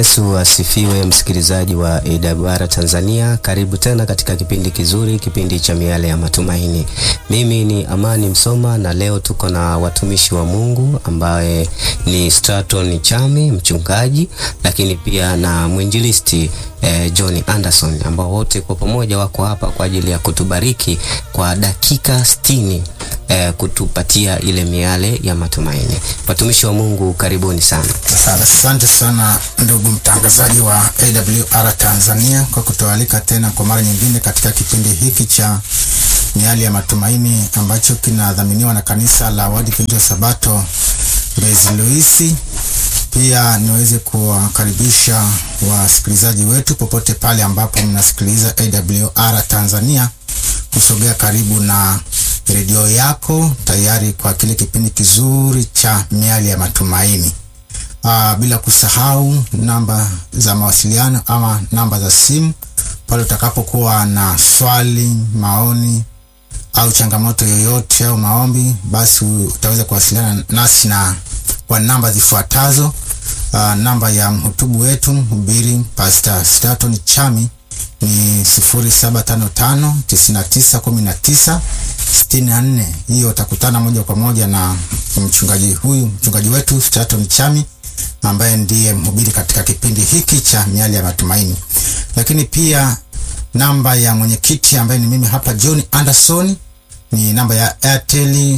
Yesu asifiwe, msikilizaji wa AWR Tanzania. Karibu tena katika kipindi kizuri, kipindi cha miale ya matumaini. Mimi ni Amani Msoma na leo tuko na watumishi wa Mungu ambaye ni Straton Chami, mchungaji, lakini pia na mwinjilisti eh, John Anderson ambao wote kwa pamoja wako hapa kwa ajili ya kutubariki kwa dakika sitini eh, kutupatia ile miale ya matumaini. Watumishi wa Mungu, karibuni sana. Asante sana ndugu mtangazaji wa AWR Tanzania kwa kutualika tena kwa mara nyingine katika kipindi hiki cha miali ya matumaini ambacho kinadhaminiwa na kanisa la Waadventista wa Sabato Mbezi Luisi. Pia niweze kuwakaribisha wasikilizaji wetu popote pale ambapo mnasikiliza AWR Tanzania kusogea karibu na redio yako tayari kwa kile kipindi kizuri cha miali ya matumaini. Aa, bila kusahau namba za mawasiliano ama namba za simu pale utakapokuwa na swali, maoni au changamoto yoyote au maombi, basi utaweza kuwasiliana nasi na kwa namba zifuatazo. Uh, namba ya mhutubu wetu mhubiri Pastor Straton Chami ni 0755 9919 64. Hiyo utakutana moja kwa moja na mchungaji huyu, mchungaji wetu Straton Chami ambaye ndiye mhubiri katika kipindi hiki cha miali ya matumaini. Lakini pia namba ya mwenyekiti ambaye ni mimi hapa John Anderson ni namba ya Airtel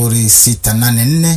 0684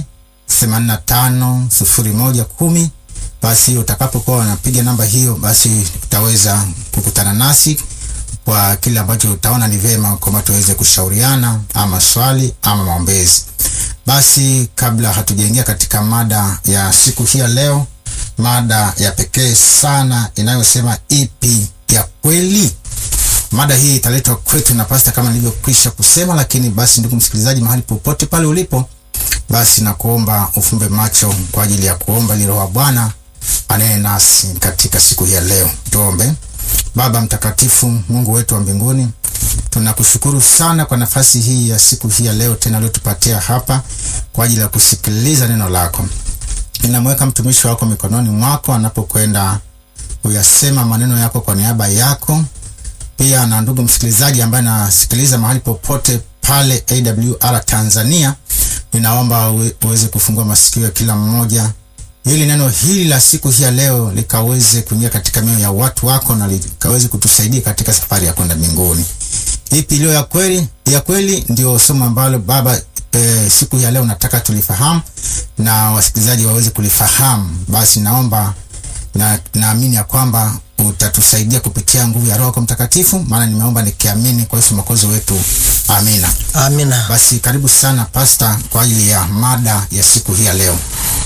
85 01 10. Basi utakapokuwa unapiga namba hiyo, basi utaweza kukutana nasi kwa kile ambacho utaona ni vema kwamba tuweze kushauriana ama swali ama maombezi. Basi kabla hatujaingia katika mada ya siku hii ya leo, mada ya pekee sana inayosema ipi ya kweli. Mada hii italetwa kwetu na pasta kama nilivyokwisha kusema, lakini basi, ndugu msikilizaji, mahali popote pale ulipo, basi nakuomba ufumbe macho kwa ajili ya kuomba ili Roho wa Bwana anene nasi katika siku hii ya leo. Tuombe. Baba mtakatifu, Mungu wetu wa mbinguni, tunakushukuru sana kwa nafasi hii ya siku hii ya leo tena uliotupatia hapa kwa ajili ya kusikiliza neno lako. Ninamweka mtumishi wako mikononi mwako anapokwenda kuyasema maneno yako kwa niaba yako, pia na ndugu msikilizaji ambaye anasikiliza mahali popote pale AWR Tanzania, ninaomba uweze kufungua masikio ya kila mmoja ili neno hili la siku hii ya leo likaweze kuingia katika mioyo ya watu wako na likaweze kutusaidia katika safari ya kwenda mbinguni. Ipi iliyo ya kweli? Ya kweli ndio somo ambalo Baba e, siku hii ya leo nataka tulifahamu na wasikilizaji waweze kulifahamu. Basi naomba na naamini ya kwamba utatusaidia kupitia nguvu ya Roho Mtakatifu, maana nimeomba nikiamini kwa Yesu Mwokozi wetu, amina. Amina. Basi karibu sana Pasta kwa ajili ya mada ya siku hii ya leo.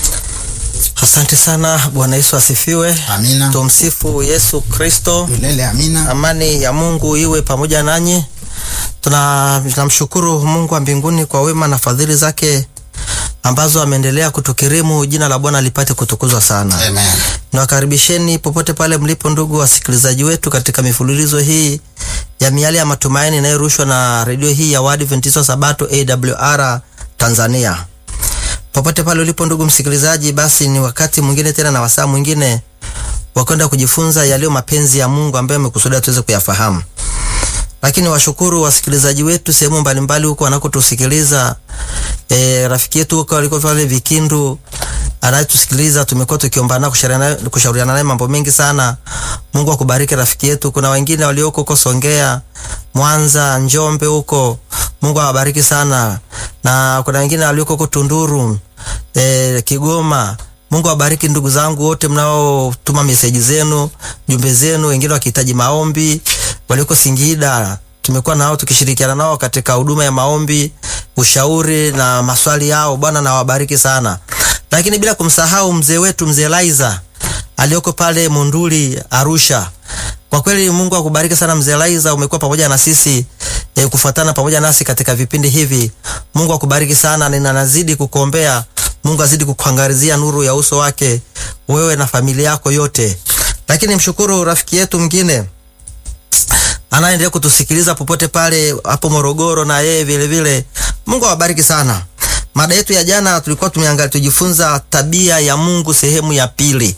Asante sana. Bwana Yesu asifiwe. Amina. Tumsifu Yesu Kristo. Milele amina. Amani ya Mungu iwe pamoja nanyi. Tunamshukuru Mungu wa mbinguni kwa wema na fadhili zake ambazo ameendelea kutukirimu. Jina la Bwana lipate kutukuzwa sana. Amen. Nawakaribisheni popote pale mlipo, ndugu wasikilizaji wetu, katika mifululizo hii ya miale ya matumaini inayorushwa na redio hii ya Waadventista wa Sabato AWR Tanzania. Popote pale ulipo ndugu msikilizaji, basi ni wakati mwingine tena na wasaa mwingine wa kwenda kujifunza yaliyo mapenzi ya Mungu ambayo amekusudia tuweze kuyafahamu. Lakini washukuru wasikilizaji wetu sehemu mbalimbali huko wanakotusikiliza. E, rafiki yetu huko aliko pale Vikindu anayetusikiliza, tumekuwa tukiomba naye kushauriana naye mambo mengi sana. Mungu akubariki rafiki yetu. Kuna wengine walioko huko Songea, Mwanza, Njombe huko, Mungu awabariki sana, na kuna wengine walioko huko Tunduru, e, Kigoma. Mungu awabariki ndugu zangu wote mnaotuma meseji zenu, jumbe zenu, wengine wakihitaji maombi, walioko Singida tumekuwa nao tukishirikiana nao katika huduma ya maombi, ushauri na maswali yao. Bwana nawabariki sana, lakini bila kumsahau mzee wetu mzee Laiza aliyoko pale Munduli Arusha. Kwa kweli Mungu akubariki sana mzee Laiza, umekuwa pamoja na sisi e, kufuatana pamoja nasi katika vipindi hivi. Mungu akubariki sana, na nazidi kukuombea Mungu azidi kukuangalizia nuru ya uso wake wewe na familia yako yote. Lakini mshukuru rafiki yetu mwingine anaendelea kutusikiliza popote pale hapo Morogoro, na yeye vile vile. Mungu awabariki sana. Mada yetu ya jana tulikuwa tumeangalia tujifunza tabia ya Mungu sehemu ya pili.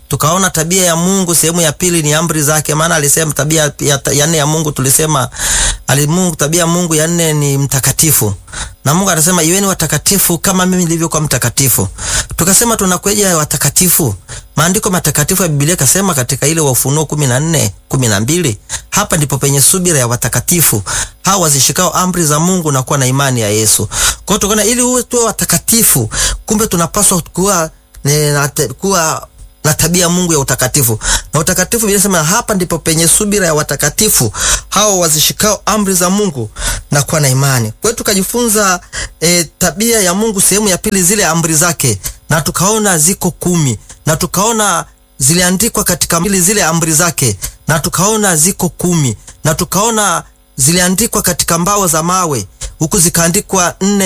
tukaona tabia ya Mungu sehemu ya pili ni amri zake, maana alisema tabia ya, ya nne ya Mungu tulisema ali Mungu, tabia ya Mungu ya nne ni mtakatifu, na Mungu anasema iweni watakatifu kama mimi nilivyokuwa mtakatifu. Tukasema tunakweja watakatifu, maandiko matakatifu ya Biblia kasema katika ile wa Ufunuo 14 12, hapa ndipo penye subira ya watakatifu hao wazishikao amri za Mungu na kuwa na imani ya Yesu. Kwa hiyo tukaona ili uwe tuwe watakatifu, kumbe tunapaswa kuwa ne, kuwa na tabia ya Mungu ya utakatifu. Na utakatifu Biblia inasema hapa ndipo penye subira ya watakatifu hao wazishikao amri za Mungu na kuwa na imani. Kwa hiyo tukajifunza e, tabia ya Mungu sehemu ya pili, zile amri zake, na tukaona ziko kumi, na tukaona ziliandikwa katika mbili zile amri zake, na tukaona ziko kumi, na tukaona ziliandikwa katika mbao za mawe, huku zikaandikwa nne